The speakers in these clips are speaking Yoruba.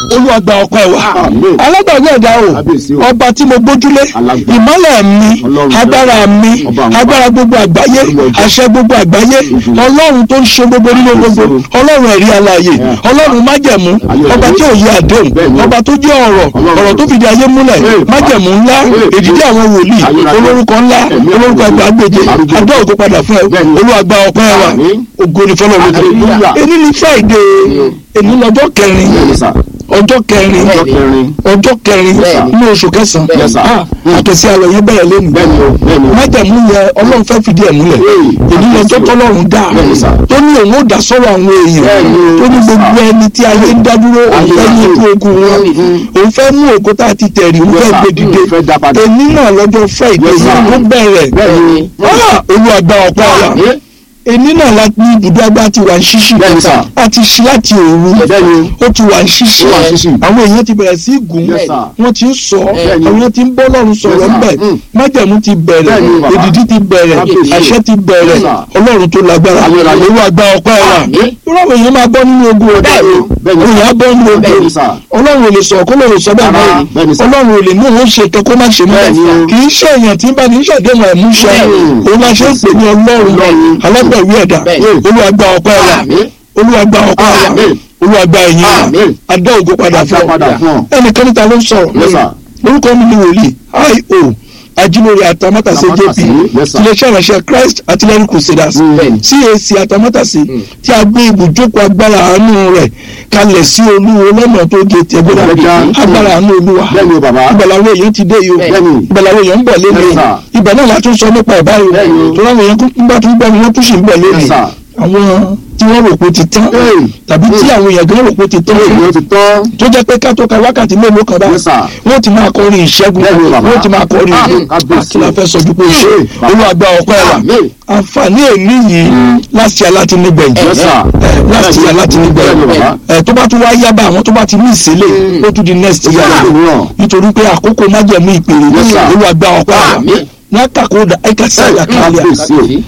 olúwa gba ọpẹ́ wa Àmín. alágbàgbé ẹ̀dá o Kábíyèsí o. ọba tí mo gbójúlé Alágbára. ìmọ́lẹ̀ mi Ọlọ́run agbára mi Ọba àwọn agbára gbogbo àgbáyé Olúwa jẹ́. àṣẹ gbogbo àgbáyé Ojú. ọlọ́run tó ń ṣe gbogbo nínú gbogbo ọlọ́run ẹ̀rí alààyè ọlọ́run májẹ̀mú Ayé ọba tí ò yí àdéhùn Bẹ́ẹ̀ni. ọba tó jẹ́ ọ̀rọ̀ Ọlọ́run. ọ̀rọ̀ tó fìdí ayé múlẹ̀ Bẹ́ẹ̀. májẹ̀mú ńlá Bẹ́ẹ̀. èdìdí àwọn wòlíì Ayérayé. olórúkọ ńlá Ẹ̀mí olórúkọ àwọn àgbàgbèje Arúgbó. adó ògo padà fún ẹ Bẹ́ẹ̀ni. olúwa gba ọpẹ́ wa Àmín. ògo ni fọlọ́run Hallelujah. èyí ni friday èyí lọ́jọ́ kẹrin bẹ́ẹ̀ni sà ọjọ́ kẹrin ọjọ́ kẹrin ọjọ́ kẹrin Bẹ́ẹ̀ni. ní oṣù kẹsàn-án Yes, sir. Ah, àtẹ̀sí àlọ́ yẹn bẹ̀rẹ̀ lẹ́nu bẹ́ẹ̀ni o bẹ́ẹ̀ni o májàmú yẹ ọlọ́run fẹ́ fìdí ẹ̀ múlẹ̀ Hey. èyí lọ́jọ́ tọ́lọ́run dá Bẹ́ẹ̀ni, sir. tó ní òun ó dá sọ́rọ̀ àwọn èèyàn Bẹ́ẹ̀ni, tó ní gbogbo ẹni tí ayé ń dádúró òun fẹ́ ní ikú ogun wọn òun fẹ́ mú òkú tá a ti tẹ̀rí òun Yes, fẹ́ sir. gbé dìde Òun fẹ́ dá padà. èyí náà lọ́jọ́ friday Yes, sir. ó bẹ̀rẹ̀ bẹ́ẹ̀ni Ah, olúwa gba ọpẹ́ wa Àmín. èyí náà la ní ibùdó agbá ti wà ń ṣíṣì Bẹ́ẹ̀ni, sir. a ti ṣí láti òru bẹ́ẹ̀ni ó ti wà ń ṣíṣì Ó wà ń ṣíṣì. àwọn èèyàn ti bẹ̀rẹ̀ sí í gùn Yes, sir. wọ́n ti ń sọ Bẹ́ẹ̀ni. àwọn èèyàn ti ń bọ́ lọ́run sọ̀rọ̀ Yes, sir. ńbẹ̀ Mm. májẹ̀mú ti bẹ̀rẹ̀ Bẹ́ẹ̀ni, bàbá. èdìdí ti bẹ̀rẹ̀ Kábíyèsí. àṣẹ ti bẹ̀rẹ̀ Yes, sir. ọlọ́run tó lágbára Ayérayé. olú àgbà ọpẹ́ wa Àmín. irú àwọn èèyàn máa bọ́ nínú ogun ọ̀dà Bẹ́ẹ̀ni. Bẹ́ẹ̀ni. òun á bọ́ nínú ogun Bẹ́ẹ̀ni, sir. ọlọ́run ò lè sọ kó lóun sọ bẹ́ẹ̀ Rárá. báyìí Bẹ́ẹ̀ni, sir. ọlọ́run ò lè mú òun ṣe kan kó má ṣe mọ́ Bẹ́ẹ̀ni o. kì í ṣe èèyàn tí ń bá ní ṣàdéhùn ẹ̀múṣẹ Bẹ́ẹ̀ni. òun la ṣe ń pè ní ọlọ́run Ọlọ́run. alágbẹ̀wé ẹ̀dá Bẹ́ẹ̀ni. olú àgbà ọpẹ́ wa Àmín. olúwa gba ọpẹ́ wa Àmín. olúwa gba ẹ̀yìn wa Àmín. adá ògo padà Adá fún padà fún ọ ọ. ẹnìkan níta ló ń sọ̀rọ̀ Yes, sir. orúkọ mi ni wòlíì io ajílórí atamátàsé jp Atamátàsé, yes, sir. iléeṣẹ́ ìránṣẹ́ christ artillery crusaders Mm. cac atamátàsé tí a gbé ibùjókòó agbára àánú rẹ̀ kalẹ̀ sí olúwo lọ́nà tó gé tẹ̀gbọ́dá Ẹgbẹ́dá. agbára àánú olúwa bẹ́ẹ̀ni o bàbá ìgbàláwo èèyàn ti dé yìí o Bẹ́ẹ̀ni. ìgbàláwo èèyàn ń bọ̀ lé Yes, mi sir. ibà náà la tún sọ nípa ìbáyìí Bẹ́ẹ̀ni o o. tó láwọn èèyàn kún bá tún gbọ́ ni wọ́n tún sì ń bọ̀ lé mi Yes, sir. àwọn tí wọ́n rò pé ó ti tán Hey. tàbí tí àwọn èèyàn gan rò pé ó ti tán èyí ó ti tán tó jẹ́ pé ká tó ka wákàtí mélòó kan bá Yes, sir. wọ́n ti máa kọrin ìṣẹ́gun Bẹ́ẹ̀ni o, bàbá. wọ́n ti máa kọrin Ah, ìlú kábíyèsí. kí la fẹ́ sọ ju pé ṣe Hey, bàbá. olúwàgbà ọpẹ́ wa Àmín. àǹfààní èmi yìí láti alátinúgbẹ̀yìn Yes, sir. láti Bẹ́ẹ̀ni, bẹ́ẹ̀ni, alátinúgbẹ̀yìn bàbá. ẹ tó bá tún wá yá bá àwọn tó bá ti ní ìsílẹ̀ ó tún di next year Ó tún di mìíràn. nítorí pé àkókò májẹ̀mú ìpèrè Yes, sir. olúwàgbà ọpẹ́ wa Àmín. ní àkàkọ́ ẹ̀ka sí Hey, àkàlẹ̀ kábíyèsí o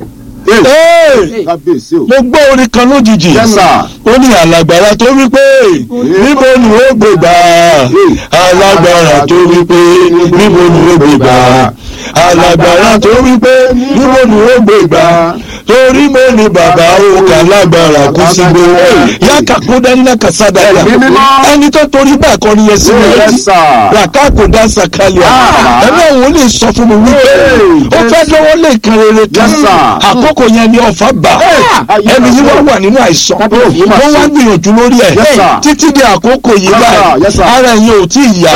Hey, kábíyèsí o mo gbọ́ orin kan lójijì Yes, sir. ó ní alágbára tó wí pé níbo ni ó gbé gbà alágbára tó wí pé níbo ni ó gbé gbà alágbára tó wí pé níbo ni ó gbé gbà torí mo ní bàbá òkà lágbára kú sí gbé yàkà kó dání láka sádàlà Ẹ̀mí mímọ́. ẹni tó torí bẹ́ẹ̀ kọ́ ni yẹn sí mi Yes, létí sir. ràkà kò dá sàkálẹ̀ Ah. ẹ̀mí àwọn olè sọ fún mi wípé Hey. ó fẹ́ lọ́wọ́ lè kan rere kan Yes, sir. àkókò yẹn ni ọ̀fà bà Hey. ẹni yìí wọ́n wà nínú àìsàn Kábíyèsí mà wọ́n wá ṣe. gbìyànjú lórí ẹ̀ Yes, sir. títí di àkókò yìí Yes, sir. báyìí Yes, sir. ara ẹ̀yin ò tí ì yá